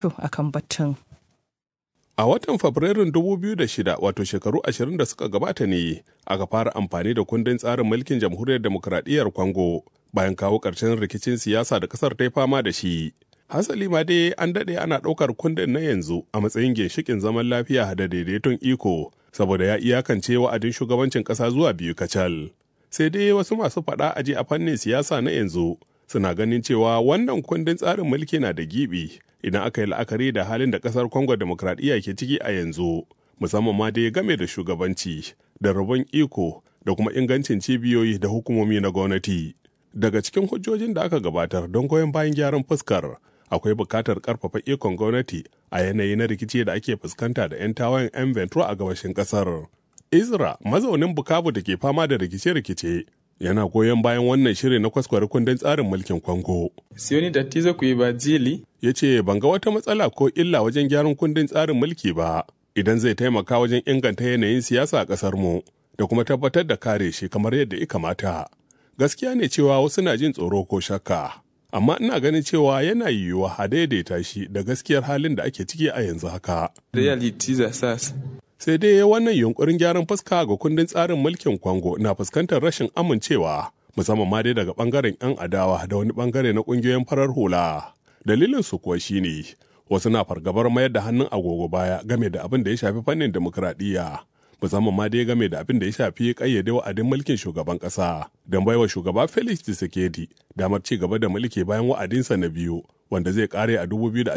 akan batun. A watan Fabrairun 2006 wato shekaru 20 da suka gabata ne aka fara amfani da kundin tsarin mulkin jamhuriyar demokuraɗiyyar Congo bayan kawo ƙarshen rikicin siyasa da ƙasar ta yi fama da shi. Hasali ma dai an daɗe ana ɗaukar kundin na yanzu a matsayin ginshikin zaman lafiya da daidaiton iko saboda ya iyakance wa'adin shugabancin ƙasa zuwa biyu kacal. Sai dai wasu masu faɗa aji a fannin siyasa na yanzu suna ganin cewa wannan kundin tsarin mulki na da gibi idan aka yi la'akari da halin da kasar Congo demokradiyya ke ciki a yanzu, musamman ma dai game da shugabanci, da rabon iko da kuma ingancin cibiyoyi da hukumomi na gwamnati. Daga cikin hujjojin da aka gabatar don goyon bayan gyaran fuskar, akwai bukatar karfafa ikon gwamnati a yanayi na rikici da ake fuskanta da 'yan tawayen 'yan Ventura a gabashin kasar. Izra, mazaunin Bukavu da ke fama da rikice-rikice, yana goyon bayan wannan shiri na kwaskwari kundin tsarin mulkin Kongo. Sioni tatizo kuibadili. Ya ce ban ga wata matsala ko illa wajen gyaran kundin tsarin mulki ba idan zai taimaka wajen inganta yanayin siyasa a ƙasar mu da kuma tabbatar da kare shi kamar yadda ya kamata. Gaskiya ne cewa wasu na jin tsoro ko shakka. Amma ina ganin cewa yana yiwuwa a daidaita shi da gaskiyar halin da ake ciki a yanzu haka. Reality za sasa. sai dai wannan yunkurin gyaran fuska ga kundin tsarin mulkin Congo na fuskantar rashin amincewa musamman ma dai daga bangaren 'yan adawa da wani bangare na kungiyoyin farar hula. Dalilin su kuwa shine wasu na fargabar mayar da hannun agogo baya game da abin da ya shafi fannin demokradiyya musamman ma dai game da abin da ya shafi kayyade wa'adin mulkin shugaban kasa don baiwa shugaba Felix Tshisekedi damar ci gaba da mulki bayan wa'adinsa na biyu wanda zai kare a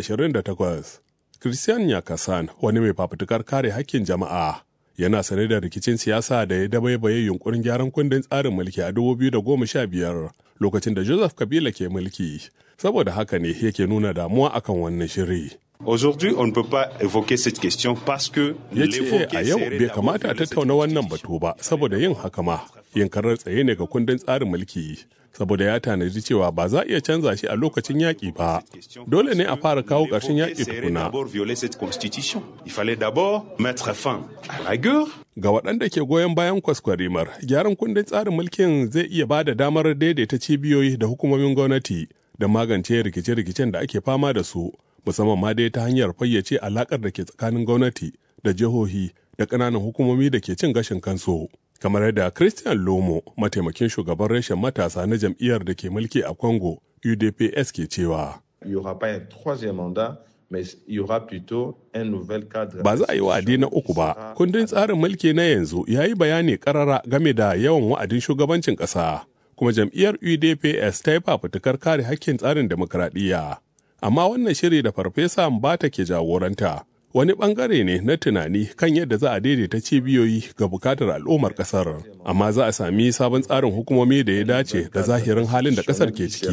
2028. Christian Yakasan wani mai fafutukar kare hakkin jama'a yana sane da rikicin siyasa da ya dabaibaye yunkurin gyaran kundin tsarin mulki a 2015 lokacin da Joseph Kabila ke mulki. Saboda haka ne yake nuna damuwa akan wannan shiri. Aujourd'hui, on ne peut pas évoquer cette question parce que ya ce a yau bai kamata a tattauna wannan batu ba saboda yin haka ma yin karar tsaye ne ga kundin tsarin mulki saboda ya tanadi cewa ba za a iya canza shi a lokacin yaƙi ba dole ne a fara kawo ƙarshen yaƙi tukuna ga waɗanda ke goyon bayan kwaskwarimar gyaran kundin tsarin mulkin zai iya ba da damar daidaita cibiyoyi da hukumomin gwamnati da magance rikice-rikicen da ake fama da su musamman ma dai ta hanyar fayyace alakar da ke tsakanin gwamnati da jihohi da ƙananan hukumomi da ke cin gashin kansu. Kamar yadda Christian Lomo, mataimakin shugaban reshen matasa na jam'iyyar da ke mulki a Congo, UDPS ke cewa. Ba za a yi wa'adi na uku ba, kundin tsarin mulki na yanzu ya yi bayani karara game da yawan wa'adin shugabancin ƙasa, kuma jam'iyyar UDPS ta yi fafutukar kare hakkin tsarin demokradiyya. amma wannan shiri da farfesa Mbata ke jagoranta wani bangare ne na tunani kan yadda za a daidaita cibiyoyi ga bukatar al'ummar kasar amma za a sami sabon tsarin hukumomi da ya dace da zahirin halin da kasar ke ciki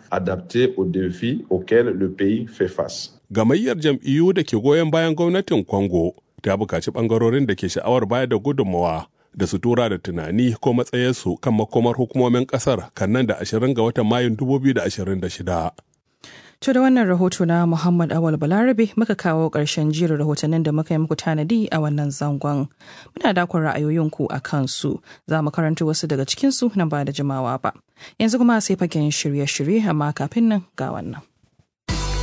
gamayyar jam'iyyu da ke goyon bayan gwamnatin congo ta bukaci bangarorin da ke sha'awar bayar da gudunmawa da su tura da tunani ko matsayarsu kan makomar hukumomin kasar kan nan da 20 ga watan mayun 2026 To da wannan rahoto na Muhammad Awal Balarabe muka kawo ƙarshen jerin rahotannin da muka yi muku tanadi a wannan zangon. Muna dakon ra'ayoyinku a kansu, za mu karanta wasu daga cikinsu nan ba da jimawa ba. Yanzu kuma sai fagen shirye-shirye amma kafin nan ga wannan.